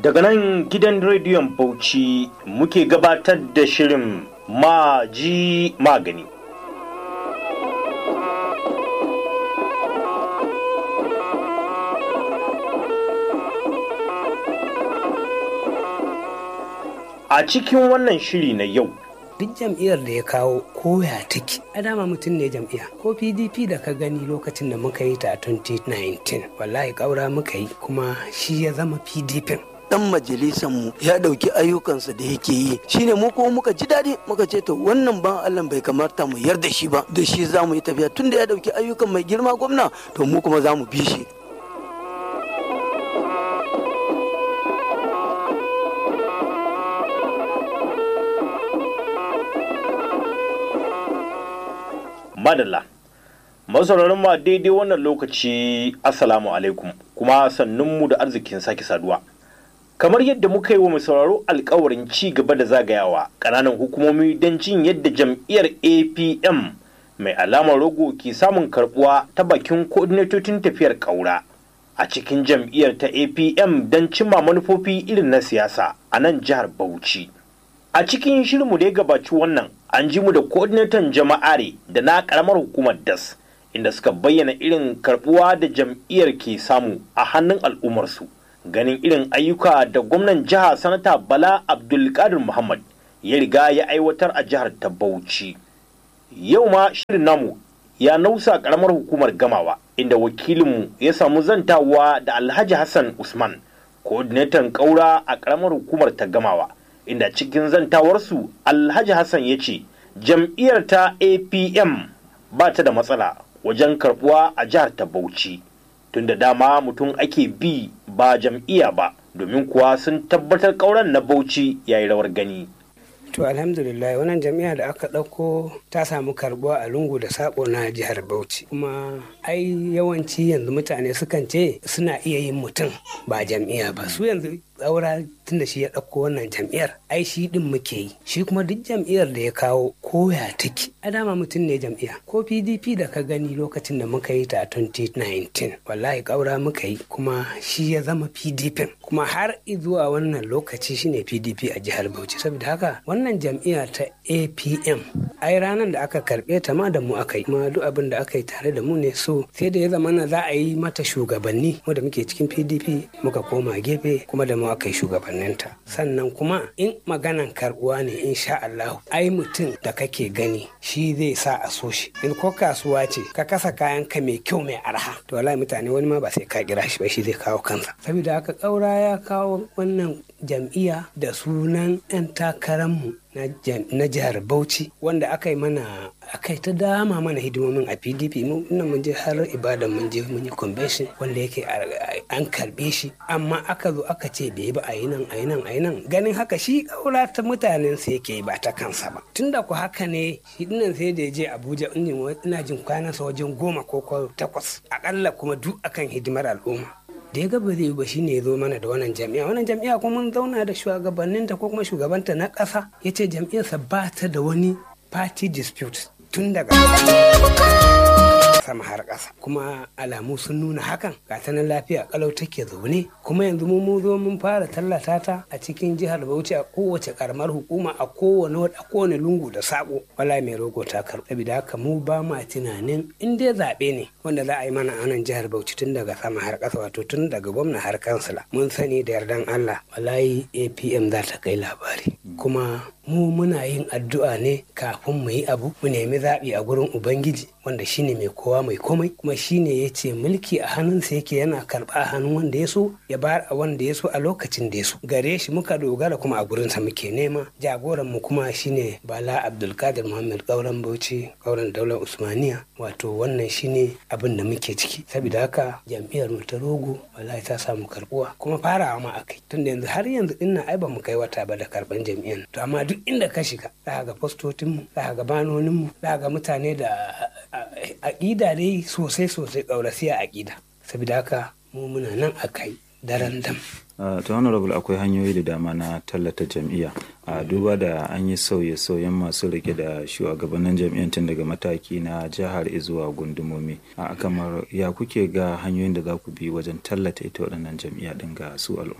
Daga nan gidan rediyon Bauchi muke gabatar da shirin Maji Magani. A cikin wannan shiri na yau, duk jam'iyyar da ya kawo koya take a dama mutum ne jam'iyya ko pdp da ka gani lokacin da muka yi ta 2019 wallahi ƙaura muka yi kuma shi ya zama pdp dan majalisanmu ya dauki ayyukansa da yake yi shine mu kuma muka ji daɗi muka ce to wannan ban Allah bai kamata mu yarda shi ba da shi za mu yi tafiya tunda ya dauki ayyukan mai girma gwamna to mu kuma za mu bi shi madalla. masauraran ma daidai wannan lokaci assalamu alaikum kuma sannunmu da arzikin sake saduwa kamar yadda muka yi wa mai sauraro alkawarin ci gaba da zagayawa ƙananan hukumomi don jin yadda jam'iyyar apm mai alamar rogo ke samun karbuwa ta bakin koordinatocin tafiyar ƙaura a cikin jam'iyyar ta apm don cimma manufofi irin na siyasa a nan jihar bauchi a cikin shirinmu da ya gabaci wannan an ji mu da coordinator jama'are da na karamar hukumar das inda suka bayyana irin karbuwa da jam'iyyar ke samu a hannun al'ummarsu ganin irin ayyuka da gwamnan jiha sanata bala abdulkadir muhammad ya riga ya aiwatar a jihar ta bauchi yau ma shirin namu ya nausa karamar hukumar gamawa inda wakilinmu ya samu zantawa da alhaji hassan usman coordinator kaura a karamar hukumar ta gamawa inda cikin zantawarsu alhaji hassan ya ce jam'iyyar ta apm ba ta da matsala wajen karbuwa a jihar ta bauchi tunda dama mutum ake bi ba jam'iyya ba domin kuwa sun tabbatar kauran na bauchi ya yi rawar gani to alhamdulillah wannan jami'a da aka ɗauko ta samu karbuwa a lungu da sako na jihar bauchi kuma ai yawanci yanzu mutane sukan ce suna iya yin mutum ba jam'iyya ba su yanzu tsaura tun da shi ya ɗauko wannan jam'iyyar ai shi ɗin muke yi shi kuma duk jam'iyyar da ya kawo koya take a dama mutum ne jam'iyya ko pdp da ka gani lokacin da muka yi ta 2019 wallahi ƙaura muka yi kuma shi ya zama pdp kuma har zuwa wannan lokaci shine pdp a jihar bauchi saboda haka wannan jam'iyya ta apm ai ranar da aka karɓe ta ma da mu aka yi kuma duk abin da aka yi tare da mu ne so sai da ya zama na za a yi mata shugabanni mu da muke cikin pdp muka koma gefe kuma da mu aka yi shugabanninta sannan kuma in maganan karbuwa ne insha Allah ai mutum da kake gani shi zai sa a so shi in ko kasuwa ce ka kasa kayan ka mai kyau mai arha to wallahi mutane wani ma ba sai ka kira shi ba shi zai kawo kansa saboda haka kaura ya kawo wannan jam'iyya da sunan 'yan takararmu na jihar Bauchi wanda aka yi mana aka yi ta dama mana hidimomin a PDP mu mun je har ibadan mun je mun yi convention wanda yake an karbe shi amma aka zo aka ce bai ba a yi nan a yi nan a yi nan ganin haka shi kaura ta mutanen sa yake ba ta kansa ba tunda ku haka ne shi dinnan sai da ya je Abuja ina jin kwanansa wajen goma ko takwas akalla kuma duk akan hidimar al'umma da ya gaba zai ba shine ya zo mana da wannan jami'a wannan jami'a kuma mun zauna da shugabanninta ko kuma shugabanta na ƙasa ya ce jam'iyyarsa ba ta da wani party dispute tun daga sama har ƙasa kuma alamu sun nuna hakan ga ta nan lafiya kalau take zaune kuma yanzu mu zo mun fara tallata ta a cikin jihar Bauchi a kowace karamar hukuma a kowane a kowane lungu da sako wala mai rogo ta karɓa saboda haka mu ba ma tunanin in dai zaɓe ne wanda za a yi mana a nan jihar Bauchi tun daga sama har ƙasa wato tun daga gwamna har kansila mun sani da yardan Allah wallahi APM za ta kai labari kuma mu muna yin addu'a ne kafin mu yi abu mu nemi zaɓi a gurin ubangiji wanda shine mai kowa mai komai kuma shine ya ce mulki a hannunsa yake yana karɓa a hannun wanda ya so ya bayar a wanda ya so a lokacin da ya so gare shi muka dogara kuma a gurinsa muke nema jagoran mu kuma shine bala abdulkadir muhammad kauran bauchi kauran daular usmaniya wato wannan shine abin da muke ciki saboda haka jam'iyyar mu ta rogo wallahi ta samu karbuwa kuma farawa ma akai tunda yanzu har yanzu dinnan ai ba mu kai wata ba da karban jam'iyyar to amma duk inda ka shiga za ga fastotinmu za ga banoninmu za ga mutane da aƙida dai sosai sosai ƙaurasiya aƙida saboda haka mu muna nan a kai daren dam ta honorable akwai hanyoyi da dama na tallata jam'iyya a duba da an yi sauye-sauyen masu rike da shugabannin jam'iyyar tun daga mataki na jihar zuwa gundumomi a kamar ya kuke ga hanyoyin da za ku bi wajen tallata ita waɗannan jam'iyya ɗin ga su al'umma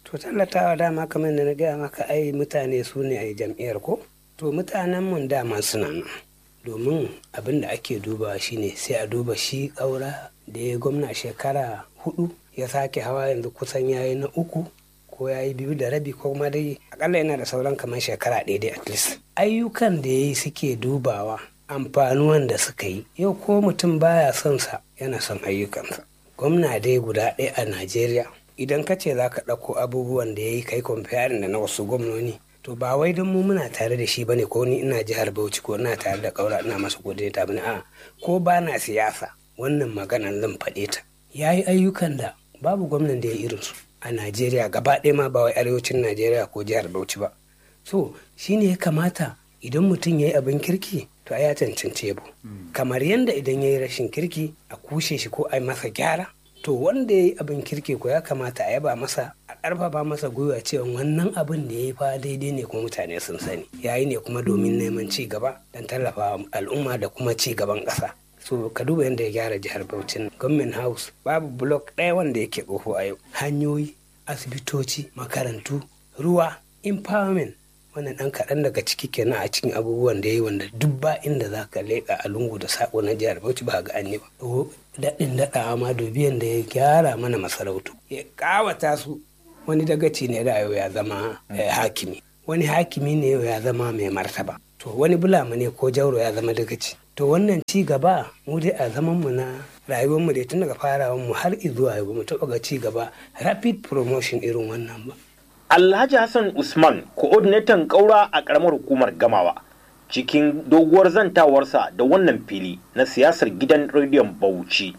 to tallatawa dama kamar da na gaya maka ai mutane su ne a jam'iyyar ko to mutanen mun dama suna nan domin abin da ake dubawa shine sai a duba shi ƙaura da ya gwamna shekara hudu ya sake hawa yanzu kusan yayi na uku ko ya yi biyu da rabi ko kuma dai akalla yana da sauran kamar shekara ɗaya dai at least ayyukan da ya yi suke dubawa amfanuwan da suka yi yau ko mutum baya son sa yana son ayyukansa gwamna dai guda ɗaya a najeriya idan ka ce za ka ɗauko abubuwan da ya yi kai comparing da na wasu gwamnoni to ba wai don mu muna tare da shi bane ko ni ina jihar bauchi ko ina tare da kaura ina masa godiya ta bane a ko ba na siyasa wannan maganan zan faɗe ta ya yi ayyukan da babu gwamnan da ya irin su a najeriya gaba ɗaya ma ba wai arewacin najeriya ko jihar bauchi ba so shine ya kamata idan mutum ya yi abin kirki to a ya cancanci yabo kamar yadda idan ya yi rashin kirki a kushe shi ko a yi masa gyara to wanda ya yi abin kirki ko ya kamata a yaba masa a ƙarfafa masa gwiwa cewa wannan abin da ya yi fa daidai ne kuma mutane sun sani ya yi ne kuma domin neman ci gaba don tallafa al'umma da kuma ci gaban ƙasa so ka duba yadda ya gyara jihar Bauchi government house babu block ɗaya wanda yake ƙofo a yau hanyoyi asibitoci makarantu ruwa empowerment wannan ɗan kaɗan daga ciki kenan a cikin abubuwan da ya yi wanda duk ba inda za ka leƙa a lungu da saƙo na jihar Bauchi ba ga an yi ba daɗin daɗawa ma dubiyan da ya gyara mana masarautu ya ƙawata su wani dagaci ne da yau ya zama hakimi wani hakimi ne yau ya zama mai martaba to wani bulama ne ko jauro ya zama dagaci to wannan ci gaba mu dai a zaman mu na rayuwar mu dai tun daga farawan mu har zuwa yau mu taɓa ga ci gaba rapid promotion irin wannan ba Alhaji Hassan Usman, coordinator ƙaura a ƙaramar hukumar Gamawa, cikin doguwar zantawarsa da wannan fili na siyasar gidan rediyon Bauchi.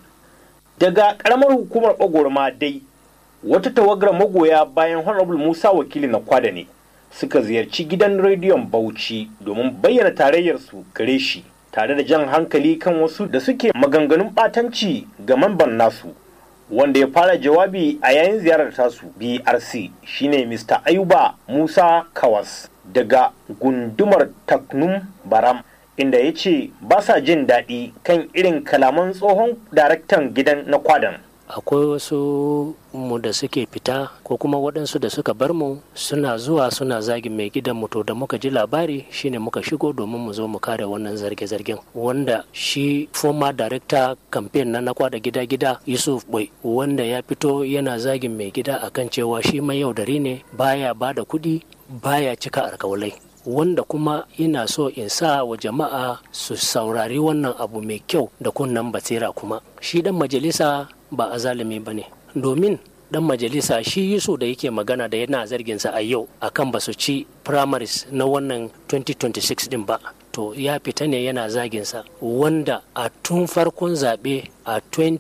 Daga ƙaramar hukumar Bagorma dai, wata tawagar magoya bayan Honorable Musa wakili na kwada ne suka ziyarci gidan rediyon Bauchi domin bayyana tarayyarsu gare shi tare da jan hankali kan wasu da suke maganganun ɓatanci ga mamban nasu. wanda ya fara jawabi a yayin ziyarar tasu brc shine mr ayuba musa kawas daga gundumar taknum baram inda ya ce ba sa jin daɗi kan irin kalaman tsohon daraktan gidan na kwadan akwai wasu mu da suke fita ko kuma waɗansu da suka bar mu suna zuwa suna zagin mai gidan mu to da muka ji labari shine muka shigo domin mu zo mu kare wannan zarge-zargen wanda shi former director campaign na nakwa da gida-gida yusuf boy wanda ya fito yana zagin mai gida akan cewa shi mai yaudari ne baya ba da kuɗi baya cika alkawalai wanda kuma ina so in sa wa jama'a su saurari wannan abu mai kyau da kunnan basira kuma shi dan majalisa ba a zalimi ba ne domin dan majalisa shi yusu da yake magana da yana zarginsa a yau akan ba su ci primaries na wannan 2026 din ba to ya fita ne yana zaginsa wanda a tun farkon zaɓe a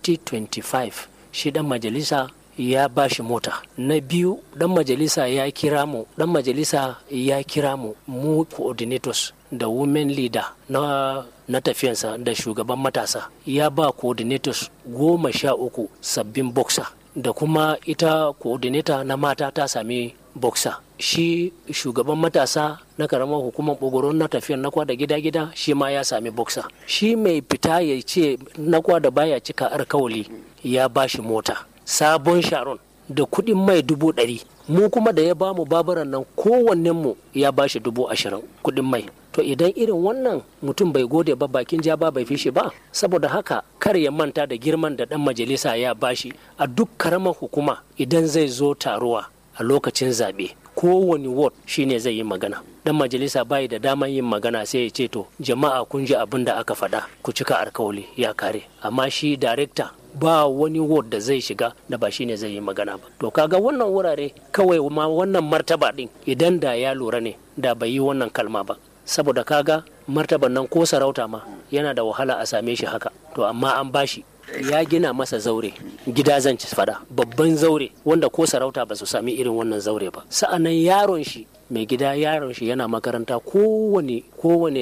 2025 shi dan majalisa ya ba shi mota na biyu dan majalisa ya kira mu dan majalisa ya kira mu mu coordinators da women leader na na tafiyansa da shugaban matasa ya ba coordinators goma sha uku sabbin boxer da kuma ita coordinator na mata ta sami boxer shi shugaban matasa na karamar hukumar bogoron na tafiyan na kwada gida-gida shi ma ya sami boxer shi mai fita ya ce na kwada baya cika alkawali ya ba shi mota sabon sharon da kuɗin mai dubu ɗari mu kuma da ya ba mu baburan nan kowannenmu ya ba shi dubu ashirin kuɗin mai to idan irin wannan mutum bai gode ba bakin ja ba bai fishi ba saboda haka kar ya manta da girman da ɗan majalisa ya bashi a duk karamar hukuma idan zai zo taruwa a lokacin zaɓe kowane ward shine zai yi magana dan majalisa bai da daman yin magana sai ya ce to jama'a kun ji abin da aka faɗa ku cika alkawali ya kare amma shi darekta ba wani ward da zai shiga da ba shine zai yi magana ba to kaga wannan wurare kawai ma wannan martaba din idan da ya lura ne da bai yi wannan kalma ba saboda kaga martaban nan ko sarauta ma yana da wahala a same shi haka to amma an bashi ya gina masa zaure gida zan ci fada babban zaure wanda ko sarauta ba su sami irin wannan zaure ba sa'annan yaron shi mai gida yaron shi yana makaranta kowane kowane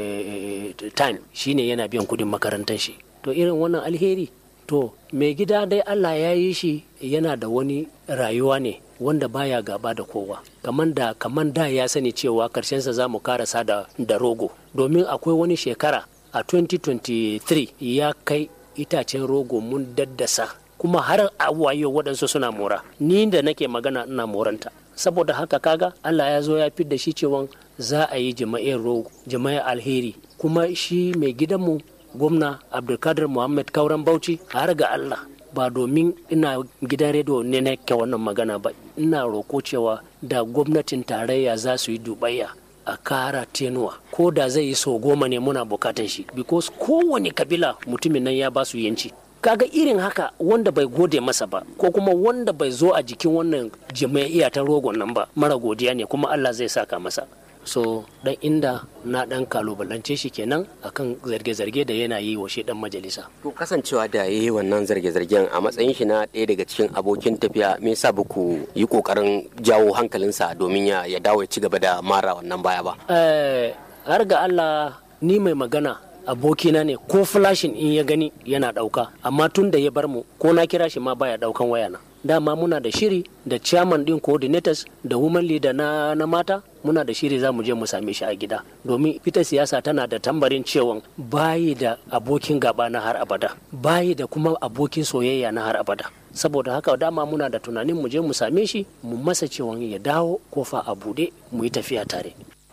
time shine yana biyan kudin makarantar shi to irin wannan alheri to mai gida dai Allah ya yi shi yana da wani rayuwa ne wanda baya gaba da kowa kaman da kaman da ya sani cewa karshensa za mu karasa da, da rogo domin akwai wani shekara a 2023 ya kai itacen rogo mun daddasa kuma har a wayo waɗansu suna mora ni da nake magana ina moranta saboda haka kaga Allah ya zo ya fi da shi cewa za a yi jama'in rogo jama'in alheri kuma shi mai gidanmu gwamna abdulkadir muhammad kauran bauchi har ga Allah ba domin ina gidan rediyo ne na ke wannan magana ba ina roko cewa da gwamnatin tarayya za su yi dubayya a kara tenuwa ko da zai yi sau goma ne muna bukatan shi because kowane kabila mutumin nan ya ba su yanci kaga irin haka wanda bai gode masa ba ko kuma wanda bai zo a jikin wannan jama'iya ta rogon nan ba mara godiya ne kuma Allah zai saka masa so dan inda na dan kalubalance shi kenan akan zarge-zarge da yana yi wa shi dan majalisa to kasancewa da yayi wannan zarge-zargen a matsayin shi na ɗaya daga cikin abokin tafiya me yasa ba ku yi kokarin jawo hankalinsa domin ya ya dawo ya ci gaba da mara wannan baya ba eh har ga Allah ni mai magana abokina ne ko flashin in ya gani yana ɗauka amma tun da ya bar mu ko na kira shi ma baya ɗaukan wayana dama muna da shiri da chairman din coordinators da women leader na, na mata muna da shiri za mu je mu same shi a gida domin ita siyasa tana da tambarin cewa bayi da abokin gaba na har abada bayi da kuma abokin soyayya na har abada saboda haka dama muna da tunanin mu je mu same shi mu masa cewa ya dawo kofa a bude mu yi tafiya tare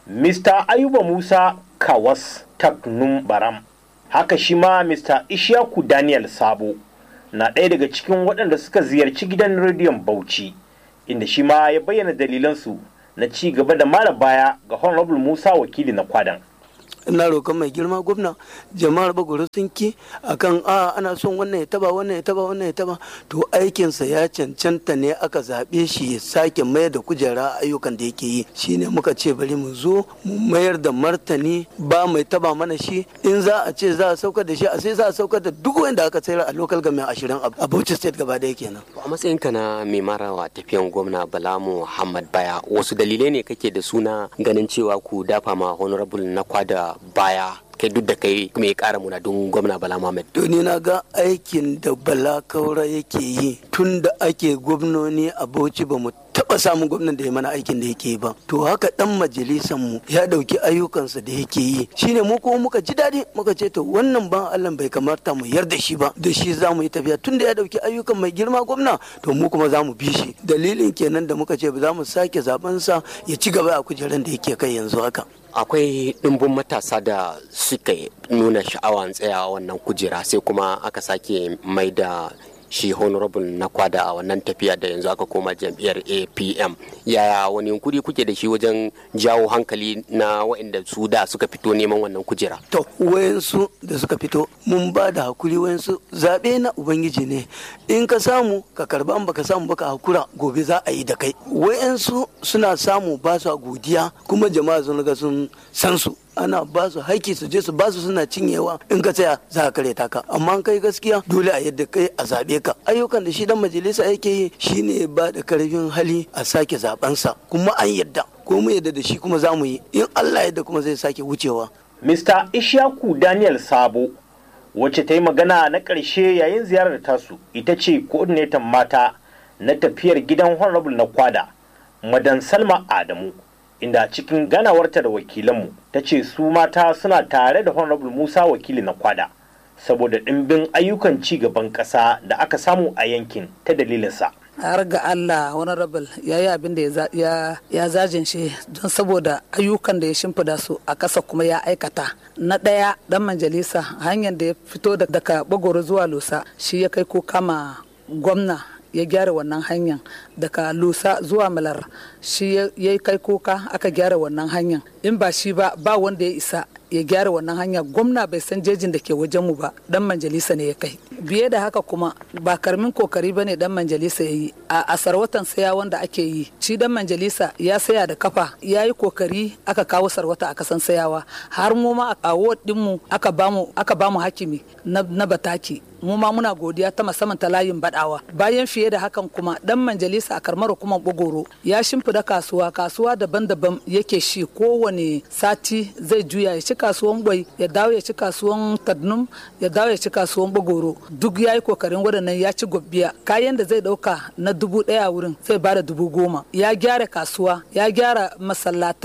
Mr. Ayuba Musa Kawas Taknum Baram haka shi ma Mr. Ishaku Daniel Sabo na ɗaya daga cikin waɗanda suka ziyarci gidan rediyon Bauchi inda shi ma ya bayyana dalilansu na ci gaba da mara baya ga Honorable Musa wakili na kwadan. ina roƙon mai girma gwamna jama'ar bagoro sun ki akan a ana son wannan ya taba wannan ya taba wannan ya taba to aikinsa ya cancanta ne aka zaɓe shi ya sake mayar da kujera ayyukan da yake yi shine muka ce bari mu zo mu mayar da martani ba mai taba mana shi in za a ce za a saukar da shi a sai za a saukar da duk wanda aka sayar a local government ashirin a Bauchi state gaba ɗaya kenan. a matsayinka na mai marawa tafiyan gwamna bala muhammad baya wasu dalilai ne kake da suna ganin cewa ku dafa ma honorable na kwada baya kai duk da kai mai kara muna don gwamna bala muhammad to ni na ga aikin da bala kaura yake yi tun da ake gwamnoni a bauchi ba mu taba samun gwamnan da ya mana aikin da yake yi ba to haka dan majalisan mu ya dauki ayyukansa da yake yi shine mu kuma muka ji daɗi muka ce to wannan ban Allah bai kamata mu yarda shi ba da shi za mu yi tafiya tun da ya dauki ayyukan mai girma gwamna to mu kuma za mu bi shi dalilin kenan da muka ce ba za mu sake zaben sa ya ci gaba a kujeran da yake kai yanzu haka akwai ɗimbin matasa da suka nuna sha'awan tsayawa wannan kujera sai kuma aka sake mai da shi honorable na kwada a wannan tafiya da yanzu aka koma jam'iyyar apm yaya wani yunkuri kuke da shi wajen jawo hankali na waɗanda su da suka fito neman wannan kujera to wayansu da suka fito mun ba da hakuri wayansu zaɓe na ubangiji ne in ka samu ka karba in baka samu baka hakura gobe za a yi da kai wayansu suna samu ba su godiya kuma jama'a sun ga sun san su ana ba su haiki su je su ba su suna cinyewa in ka tsaya za ka kare taka amma kai gaskiya dole a yadda kai a zaɓe ka ayyukan da shi dan majalisa yake yi shine ba da karfin hali a sake zabensa kuma an yadda ko mu yadda da shi kuma za mu yi in Allah yadda kuma zai sake wucewa Mr. Ishaku Daniel Sabo wacce ta yi magana na ƙarshe yayin ziyarar tasu ita ce coordinator mata na tafiyar gidan honorable na kwada madan Salma Adamu inda cikin ganawarta da wakilanmu ta ce su mata suna tare da honorable musa wakili na kwada saboda ɗimbin ayyukan ci gaban ƙasa da aka samu a yankin ta dalilinsa har ga Allah honorable ya yi abin da ya zajin shi don saboda ayyukan da ya shimfida su a ƙasa kuma ya aikata na ɗaya ɗan majalisa hanyar da ya fito daga bagoro zuwa lusa shi ya kai ko kama gwamna ya gyara wannan hanyar daga lusa zuwa malar shi ya kai kuka aka gyara wannan hanyar in ba shi ba ba wanda ya isa ya gyara wannan hanya gwamna bai san jejin da ke wajen mu ba dan majalisa ne ya kai biye da haka kuma ba karmin kokari bane dan majalisa ya yi a sarwatan saya wanda ake yi shi dan majalisa ya saya da kafa ya yi kokari aka kawo sarwata a kasan sayawa har mu ma a ward mu aka bamu aka bamu hakimi na, na bataki mu ma muna godiya ta musamman ta layin badawa bayan fiye da hakan kuma dan majalisa a karmar kuma bugoro ya shimfida kasuwa kasuwa daban-daban yake shi kowane sati zai juya ya ci kasuwan bai ya dawo ya ci kasuwan kadnum ya dawo ya ci kasuwan bugoro duk ya yi kokarin waɗannan ya ci gobbiya kayan da zai ɗauka na dubu ɗaya wurin zai bada dubu goma ya gyara kasuwa ya gyara masallatai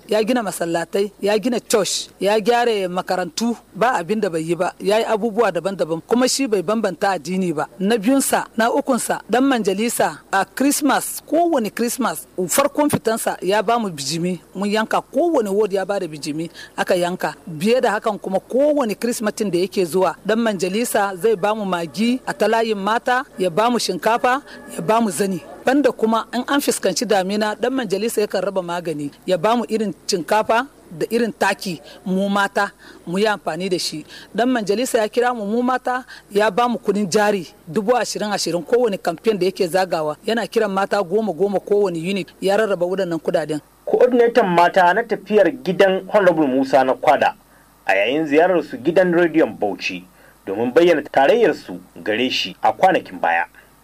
ya gina masallatai ya gina church ya gyara makarantu ba abin da bai yi ba ya yi abubuwa daban-daban kuma shi bai bambanta addini ba na biyunsa na ukunsa dan manjalisa a christmas kowane christmas farkon fitansa ya ba mu bijimi mun yanka kowane ward ya ba da bijimi aka yanka biye da hakan kuma kowane christmatin da yake zuwa dan manjalisa zai ba mu magi a talayin mata ya ba mu shinkafa ya ba mu zani banda kuma in an fuskanci damina dan majalisa yakan raba magani ya ba mu irin shinkafa da irin taki mu mata mu yi amfani da shi dan majalisa ya kira mu mu mata ya ba mu kudin jari dubu ashirin ashirin kowane kamfen da yake zagawa yana kiran mata goma goma kowane unit ya rarraba waɗannan kudaden coordinator mata na tafiyar gidan honorable musa na kwada a yayin ziyarar su gidan rediyon bauchi domin bayyana tarayyarsu gare shi a kwanakin baya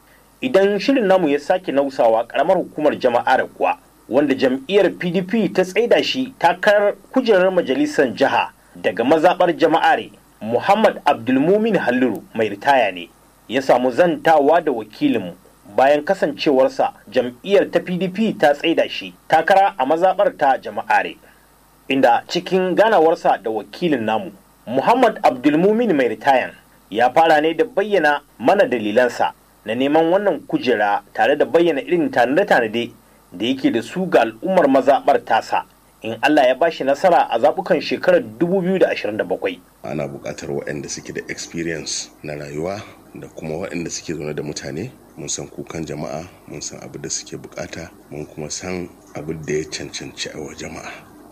idan shirin namu ya sake nausawa karamar hukumar jama'ar kuwa wanda jam'iyyar pdp ta tsaida shi takarar kujerar majalisar jiha daga mazaɓar jama'are muhammad abdulmumin halliru mai ritaya ne ya samu zantawa da wakilinmu bayan kasancewarsa jam'iyyar ta pdp ta tsaida shi takara a mazaɓar ta jama'are inda cikin ganawarsa da wakilin namu muhammad abdulmumin mai ritayan ya fara ne da bayyana mana dalilansa na neman wannan kujera tare da bayyana irin tanade-tanade da yake da su ga al'ummar mazaɓar tasa in Allah ya bashi nasara a zaɓukan shekarar 2027. Ana buƙatar waɗanda suke da experience na rayuwa da kuma waɗanda suke zaune da mutane mun san kukan jama'a mun san abin da suke bukata mun kuma san abin da ya cancanci a wa jama'a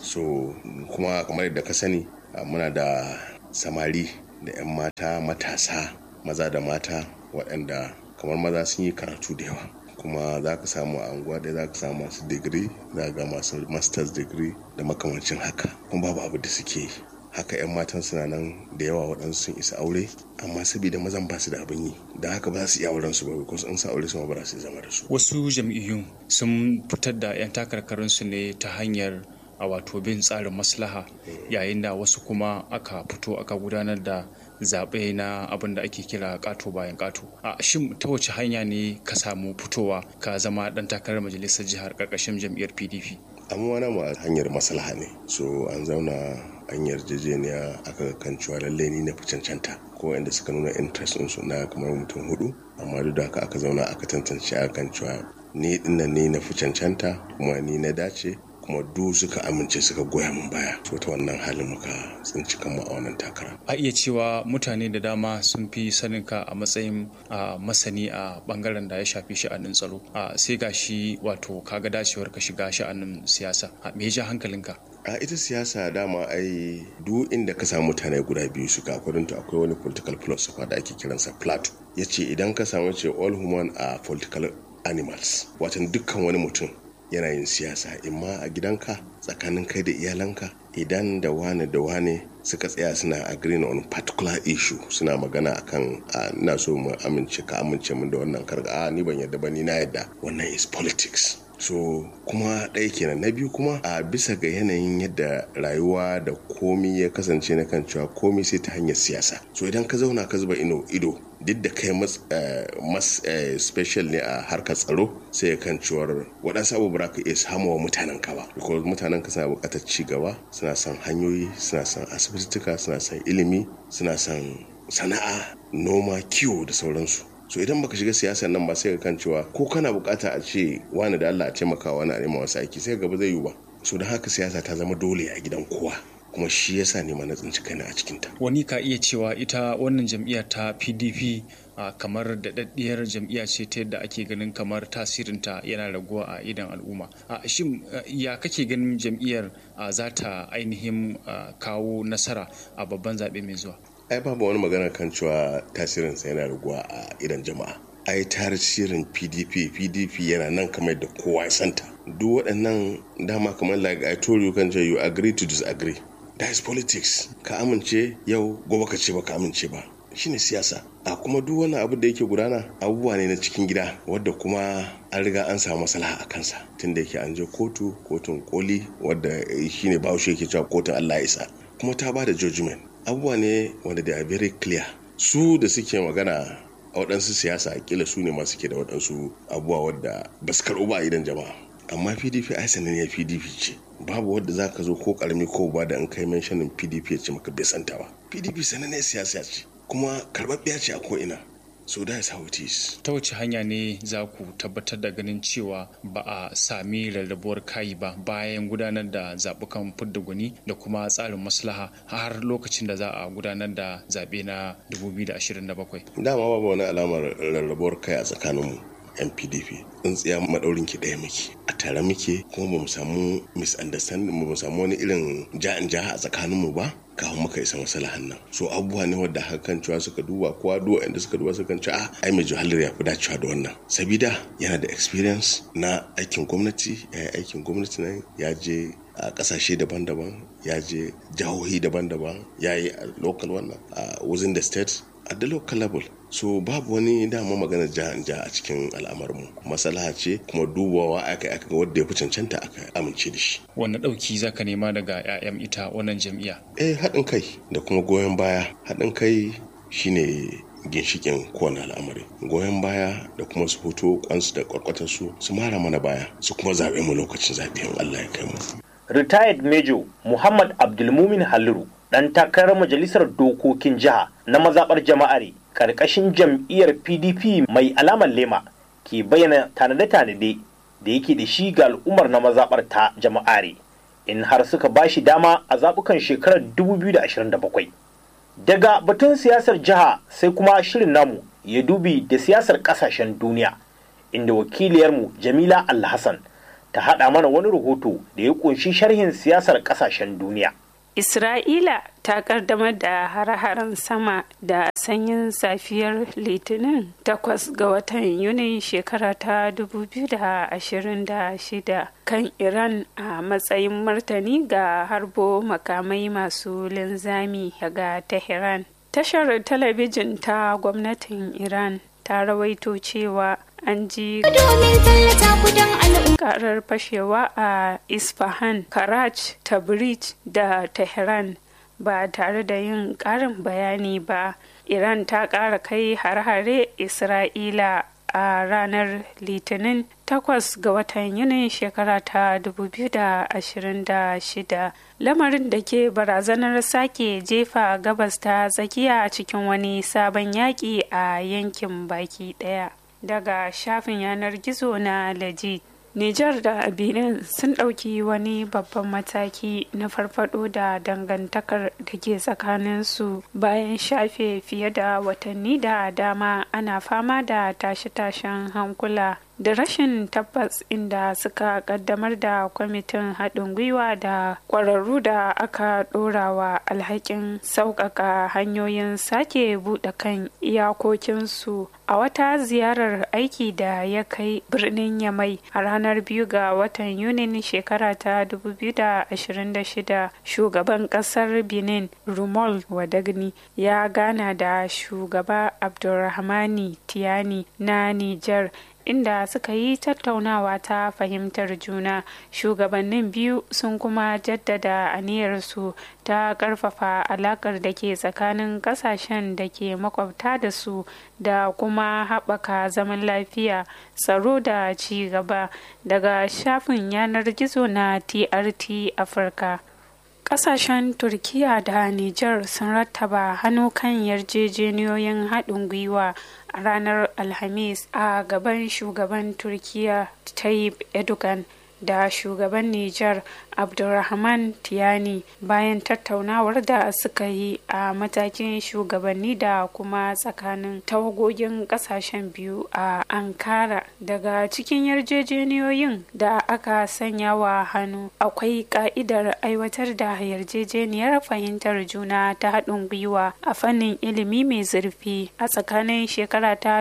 so kuma kamar yadda ka sani muna da samari da 'yan mata matasa maza da mata waɗanda kamar maza sun yi karatu da yawa kuma za ka samu a anguwa da za ka samu masu digiri za ga masu masters degree da makamancin haka kuma babu abu da suke yi haka 'yan matan suna nan da yawa waɗansu sun isa aure amma saboda mazan ba su da abin yi da haka ba su iya auren su ba because in sa aure su ma ba su zama da su wasu jam'iyyun sun fitar da 'yan takarkarin su ne ta hanyar a wato bin tsarin maslaha yayin da wasu kuma aka fito aka gudanar da zaɓe na abin da ake kira ƙato bayan ƙato a shin ta wace hanya ne ka samu fitowa ka zama ɗan takarar majalisar jihar ƙarƙashin jam'iyyar pdp amma wani ma hanyar maslaha ne so an zauna an yarjejeniya aka kan cewa lallai ni na fi cancanta ko inda suka nuna interest su na kamar mutum hudu amma duk da haka aka zauna aka tantance a kan cewa ni dinnan ne na fi cancanta kuma ni na dace kuma du suka amince suka goya min baya so ta wannan halin muka tsinci kanmu a wannan takara a iya cewa mutane da dama sun fi sanin ka a matsayin masani a bangaren da ya shafi sha'anin tsaro sai ga shi wato kaga dacewar ka shiga sha'anin siyasa me ya ja hankalinka a ita siyasa dama ai duk inda ka samu mutane guda biyu suka akwai akwai wani political philosopher da ake kiransa plato ya ce idan ka samu ce all human are political animals watan dukkan wani mutum yana yin siyasa imma a gidanka tsakanin kai da iyalanka idan da wane da wane suka tsaya suna agreeing on particular issue suna magana akan ina so mu amince ka amince min da wannan karga a ni ban yadda ba ni na yadda wannan is politics so kuma ɗaya kenan na biyu kuma a bisa ga yanayin yadda rayuwa da komi ya kasance na kan cewa komi sai ta hanyar siyasa so idan ka zauna ka zuba ino ido duk da kai mas special ne a harkar tsaro sai ya kan cewar waɗansu abubuwa ka iya samuwa mutanen ka ba because mutanen ka suna buƙatar ci gaba suna son hanyoyi suna son asibitituka suna son ilimi suna son sana'a noma kiwo da sauransu so idan baka shiga siyasar nan ba sai ka kan cewa ko kana bukata a ce wani da Allah a taimaka wani a nema wasu aiki sai gaba zai yiwu ba so don haka siyasa ta zama dole a gidan kowa kuma shi yasa ne ma na tsinci kaina a cikinta wani ka iya cewa ita wannan jam'iyyar ta pdp a kamar daɗaɗɗiyar jam'iyya ce ta yadda ake ganin kamar tasirinta yana raguwa a idan al'umma a shin ya kake ganin jam'iyyar za ta ainihin kawo nasara a babban zaɓe mai zuwa ai babu wani magana kan cewa tasirinsa yana raguwa a idan jama'a ai tasirin pdp pdp yana nan kamar da kowa ya santa duk waɗannan dama kamar like i told you kan you agree to disagree that is politics ka amince yau gobe ka ce ba ka amince ba shine siyasa a kuma duk wani abu da yake gudana abubuwa ne na cikin gida wadda kuma an riga an samu maslaha a kansa tunda yake an je kotu kotun koli wadda shine bahaushe yake cewa kotun allah ya isa kuma ta ba da judgment abubuwa ne wanda they are very clear su da suke magana a waɗansu siyasa kila su ne masu ke da waɗansu abubuwa wadda ba su karɓu ba idan jama'a amma pdp ai sananniyar pdp ce babu wadda za ka zo ko karami ko ba da an kai menshanin pdp ya ce maka bai santa ba pdp sananniyar siyasa ce kuma karɓaɓɓiya ce a ko'ina so that is how it is ta wace hanya ne za ku tabbatar da ganin cewa ba a sami rarrabuwar kayi ba bayan gudanar da zaɓukan fidda gwani da kuma tsarin maslaha har lokacin da za a gudanar da zaɓe na 2027 dama babu wani alamar rarrabuwar kai a tsakaninmu yan pdp tsintsiya maɗaurin ki ɗaya muke a tare muke kuma ba mu samu misunderstanding ba mu samu wani irin ja'in jaha a tsakaninmu ba kafin muka isa masalahan nan so abubuwa ne wadda hakan cewa suka duba kowa duwa inda suka duba suka ce a ai mai juhalar ya fi dacewa da wannan sabida yana da experience na aikin gwamnati ya yi aikin gwamnati nan ya je a kasashe daban-daban ya je jihohi daban-daban ya yi a local wannan a within the state at the local level so babu wani dama magana ja ja a cikin al'amarmu masalaha ce kuma dubawa aka aka ga wanda ya fi cancanta aka amince da shi wanne ɗauki za ka nema daga 'ya'yan ita wannan jam'iyya eh haɗin kai da kuma goyon baya haɗin kai shine ginshikin kowane al'amari goyon baya da kuma su fito kwansu da kwarkwatarsu su mara mana baya su kuma zaɓe mu lokacin zaɓe in Allah ya kai mu retired major muhammad abdulmumin haliru ɗan takarar majalisar dokokin jiha na mazaɓar jama'are ƙarƙashin jam'iyyar pdp mai alamar lema ke bayyana tanade-tanade da yake da shi ga al'ummar na mazaɓar ta jama'are in har suka ba shi dama a zaɓukan shekarar 2027 daga batun siyasar jiha sai kuma shirin namu ya dubi da siyasar ƙasashen duniya inda wakiliyarmu jamila alhassan ta haɗa mana wani rahoto da ya ƙunshi sharhin siyasar ƙasashen duniya Isra'ila ta kaddamar da hare-haren sama da sanyin safiyar Litinin takwas ga watan Yuni shekara ta 2026 kan Iran a matsayin martani ga harbo makamai masu linzami ga Tehran. Tashar talabijin ta gwamnatin Iran ta rawaito cewa an ji karar fashewa a isfahan karaj tabriz da tehran ba tare da yin karin bayani ba iran ta kara kai har-hare isra'ila a ranar litinin 8 ga watan yunin shekara ta 2026 lamarin da ke barazanar sake jefa gabas ta tsakiya cikin wani sabon yaƙi a yankin baki ɗaya daga shafin yanar gizo na legit Nijar da Benin sun ɗauki wani babban mataki na farfado da dangantakar da ke tsakaninsu bayan shafe fiye da watanni da dama ana fama da tashe-tashen hankula da rashin tabbas inda suka kaddamar da kwamitin haɗin gwiwa da ƙwararru da aka ɗorawa alhakin sauƙaƙa hanyoyin sake buɗe kan iyakokinsu a wata ziyarar aiki da ya kai birnin yamai a ranar biyu ga watan yunin shekara ta 2026 shugaban ƙasar benin rumol wadagni ya gana da shugaba abdulrahmani tiyani na niger inda suka yi tattaunawa ta fahimtar juna shugabannin biyu sun kuma jaddada aniyarsu ta karfafa alakar da ke tsakanin kasashen da ke makwabta da su da kuma haɓaka zaman lafiya tsaro da ci gaba daga shafin yanar gizo na trt afirka Ƙasashen Turkiya da Nijar sun rattaba hannu kan yarjejeniyoyin haɗin gwiwa a ranar Alhamis a gaban shugaban Turkiya Tayyip Erdogan da shugaban Nijar Abdulrahman Tiyani bayan tattaunawar da suka yi a matakin shugabanni da kuma tsakanin tawagogin kasashen biyu a Ankara daga cikin yarjejeniyoyin da aka sanya wa hannu akwai ka'idar aiwatar da yarjejeniyar fahimtar juna ta haɗin gwiwa a fannin ilimi mai zurfi a tsakanin shekara ta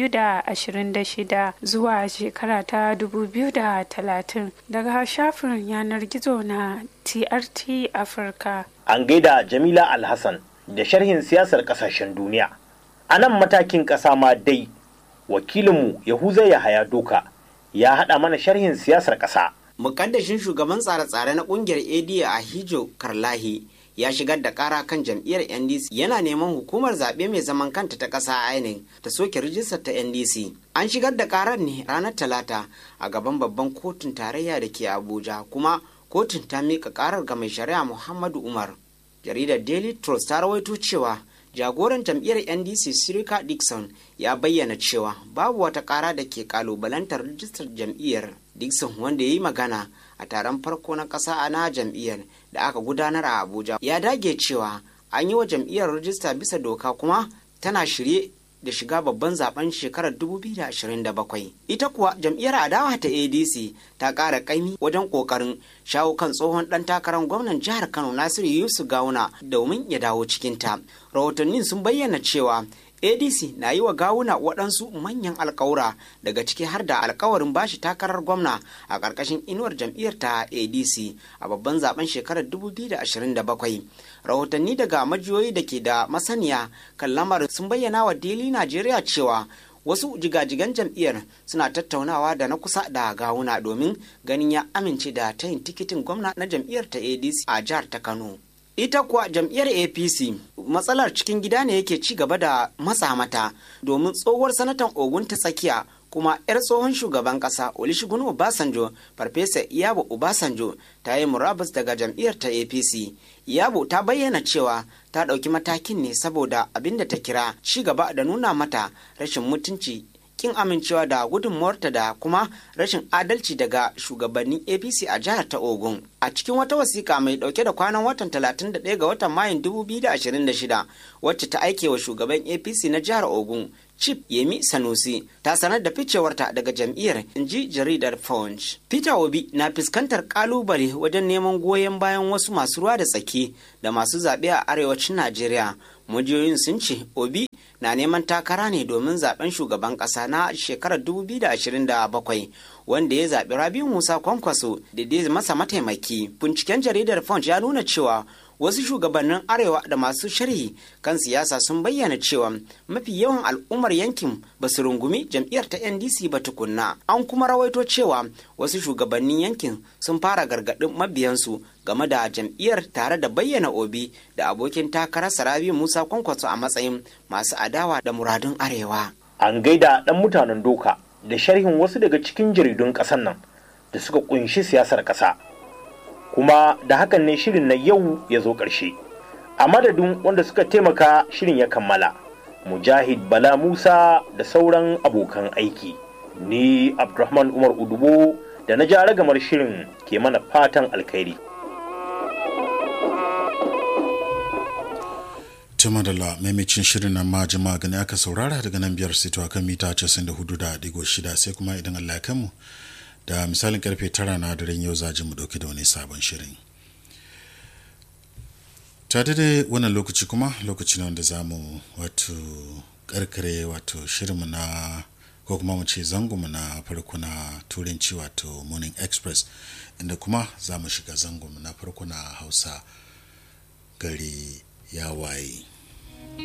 2026 zuwa shekara ta 2030 daga shafin yanar gizo na TRT Afirka. An gaida Jamila Alhassan da sharhin siyasar kasashen duniya. A nan matakin ƙasa ma dai, wakilinmu Yahuza Yahaya Doka ya haɗa mana sharhin siyasar ƙasa. Mukaddashin shugaban tsare-tsare na ƙungiyar AD a Hijo Karlahi ya shigar da kara kan jam'iyyar ndc yana neman hukumar zaɓe mai zaman kanta ta ƙasa inec ta soke rijistar ta ndc an shigar da karar ne ranar talata a gaban babban kotun tarayya da ke abuja kuma kotun ta miƙa karar ga mai shari'a muhammadu umar jaridar daily trust ta rawaito cewa jagoran jam'iyyar ndc sirika dixon ya bayyana cewa babu wata kara da ke kalubalantar rijistar jam'iyyar dixon wanda ya yi magana a taron farko na ƙasa na jam'iyyar da aka gudanar a abuja ya dage cewa an yi wa jam'iyyar rijista bisa doka kuma tana shirye da shiga babban zaben shekarar 2027 ita kuwa jam'iyyar adawa ta adc ta ƙara ƙaimi wajen ƙoƙarin shawo kan tsohon ɗan takarar gwamnan jihar kano nasiru yusuf gawuna domin ya dawo cikinta rahotannin sun bayyana cewa adc na yi wa gawuna waɗansu manyan alkawura daga ciki har da alkawarin bashi takarar gwamna a ƙarƙashin inuwar jam'iyyar ta adc a babban zaben shekarar 2027 rahotanni daga majiyoyi da ke da masaniya kan lamarin sun bayyana wa daily najeriya cewa wasu jigajigan jam'iyyar suna tattaunawa da na kusa da gawuna domin ganin ya amince da tayin tikitin gwamna na jam'iyyar ta adc a jihar ta kano ita kuwa jam'iyyar apc matsalar cikin gida ne yake ci gaba da matsa mata domin tsohuwar sanatan ogun ta tsakiya kuma 'yar tsohon shugaban kasa olusegun obasanjo farfesa iyabo obasanjo ta yi murabus daga jam'iyyar ta apc iyabo ta bayyana cewa ta ɗauki matakin ne saboda abin da ta kira ci gaba da nuna mata rashin mutunci kin amincewa da gudunmuwarta da kuma rashin adalci daga shugabannin apc a jihar ta ogun a cikin wata wasiƙa mai ɗauke da kwanan watan 31 ga watan mayun 2026 wacce ta aike wa shugaban apc na jihar ogun Chief Yemi Sanusi ta sanar da ficewarta daga jam'iyyar inji jaridar Punch. Peter Obi na fuskantar kalubale wajen neman goyon bayan wasu masu ruwa da tsaki da masu zaɓe a arewacin Najeriya. Majiyoyin sun ce Obi na neman takara ne domin zaben shugaban ƙasa na shekarar 2027 wanda ya zaɓi Rabi Musa Kwankwaso da dai masa mataimaki. Binciken jaridar Punch ya nuna cewa wasu shugabannin arewa da masu sharhi kan siyasa sun bayyana cewa mafi yawan al'ummar yankin ba su rungumi jam'iyyar ta ndc ba tukunna an kuma rawaito cewa wasu shugabannin yankin sun fara gargaɗin mabiyansu game da jam'iyyar tare da bayyana obi da abokin takarar sarabi musa kwankwaso a matsayin masu adawa da muradun arewa an gaida ɗan mutanen doka da sharhin wasu daga cikin jaridun ƙasar nan da suka kunshi siyasar ƙasa kuma da hakan ne shirin na yau ya zo ƙarshe a madadin wanda suka taimaka shirin ya kammala mujahid bala musa da sauran abokan aiki ni abdulrahman umar udubo da na ja ragamar shirin ke mana fatan alkhairi Tuma da la maimacin shirin nan ma jama'a gani aka saurara daga nan biyar sito akan mita 94.6 sai kuma idan Allah ya kanmu da misalin karfe tara na daren yau zaji mu dauke da wani sabon shirin ta daidai wannan lokaci kuma lokaci ne wanda za mu wato karkare wato shirinmu na ko kuma mu ce zangonmu na farko na turanci wato morning express inda kuma za mu shiga zangonmu na farko na hausa gari ya waye